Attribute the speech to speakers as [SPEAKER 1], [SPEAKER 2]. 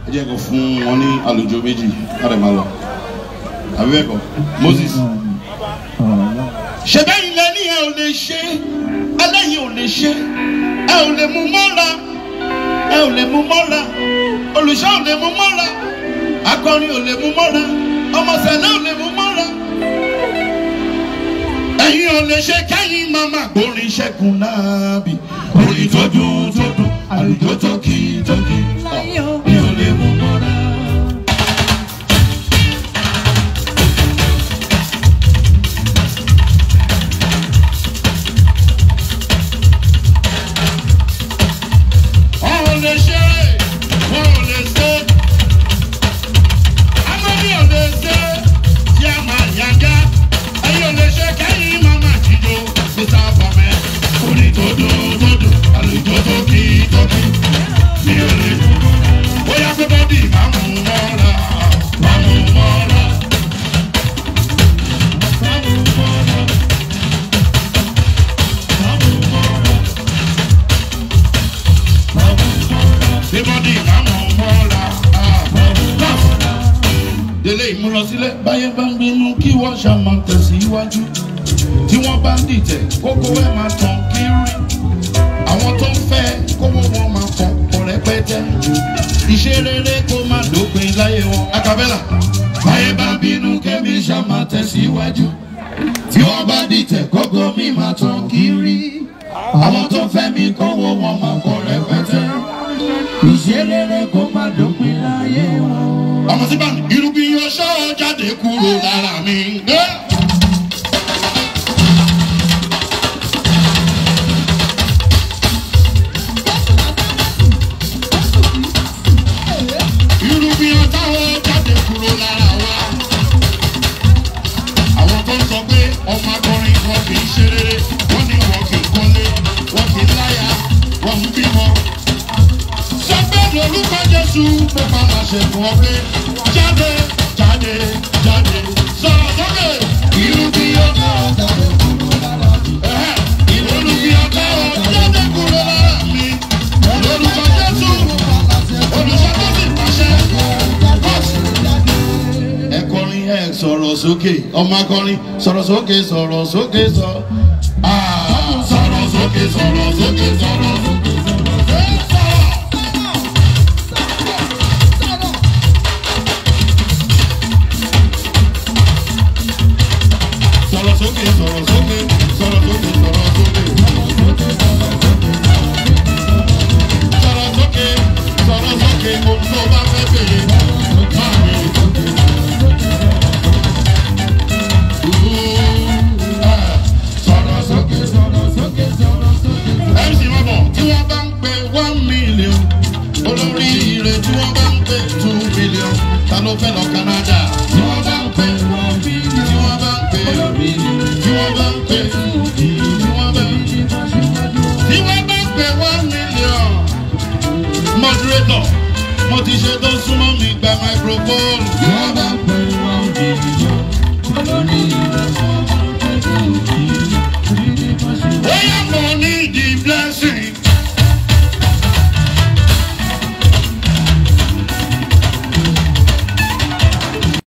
[SPEAKER 1] ẹ jẹ́ kó fún wọn ní àlùjọ méjì láti máa lọ àbí bẹ́ẹ̀ kọ́ Moses. ṣe bẹ́ẹ̀ ilẹ̀ ní ẹ ò lè ṣe ẹlẹ́yin ò lè ṣe ẹ ò lè mú mọ́ra ẹ ò lè mú mọ́ra olùṣọ́ ò lè mú mọ́ra akọrin ò lè mú mọ́ra ọmọ sẹ̀lẹ̀ ò lè mú mọ́ra ẹ̀yin ò lè ṣe kẹ́yìn mama gbórin ṣẹ́gun náà bì orin tó dùn tó dùn àlùjọ tó kì í tó kì í mi ò lè mú mọ́ra. Wọ́n ò lè ṣe wọ́n ò lè ṣe amadi ò lè ṣe tí a máa yájá ẹ̀yin ò lè ṣe kẹ́yìn mama jíjó mr bamẹ orin tó dùn tó dùn àlùjọ tó kì í tó kì í mi ò lè bóyá pé bọ́dì máa mú mọ́ra máa mú mọ́ra. máa mú mọ́ra. máa mú mọ́ra. máa mú mọ́ra. pé bọ́dì máa mú mọ́ra. ah, máa mú mọ́ra. délé ìmúlọsílẹ̀ báyé bá ń bínú kí wọ́n ṣàmọ̀ tẹ̀síwájú tí wọ́n bá ń dìtẹ̀ kókó ẹ̀ máa tàn kiri àwọn tó ń fẹ́ kówó wọn máa pọ̀ pọ̀ rẹpẹtẹ iṣẹ́ rere kó má dópin láyé wọn. akabẹ́là báyé bá bínú kẹ́mi ṣàmà tẹ̀síwájú tí wọ́n bá dìtẹ̀ kókó mi máa tàn kiri àwọn tó ń fẹ́ mi kówó wọn máa pọ̀ rẹpẹtẹ iṣẹ́ rere kó má dópin láyé wọn. ọmọ sí báyìí irúgbìn ọṣọ jáde kúrò lára mi. Yeah. irúgbìn ọ̀táwọ̀ jáde kúrò lára wa. àwọn tó ń sọ pé ọmọ akọrin wọn kì í ṣe rere wọ́n ní wọn kì í kọ́lé wọn kì í láyà wọn ń bímọ. sọ pé lórúkọ jésù mo máa ma ṣe fún ọ pé jáde jáde jáde sọ̀rọ̀ sókè. irúgbìn ọ̀táwọ̀ jáde kúrò lára mi. irúgbìn ọ̀táwọ̀ jáde kúrò lára mi. lórúkọ jésù olùṣètò ti pàṣẹ. ẹ kọrin ẹ sọ̀rọ̀ sókè ọmọ akọrin sọ̀rọ̀ sókè sọ̀rọ̀ sókè sọ. Ah, sọ̀rọ̀ sókè sọ̀rọ̀ sókè sọ̀rọ̀ sókè sọ̀rọ̀. Ẹ sọ̀rọ̀. Sọ̀rọ̀ sókè sọ̀rọ̀ sókè sọ̀rọ̀ sókè sọ̀rọ̀ sókè. Sọ̀rọ̀ sókè sọ̀rọ̀ sókè kò tó bá fẹ́ bèrè. Máa bèrè. Sọ̀rọ̀ sókè sọ̀rọ̀ sókè sọ̀rọ̀ sókè. MC Mabọ̀ tí wọ́n bá ń pe one million olórí ire tí wọ́n bá ń pe two million ta ló fẹ́ lọ Canada?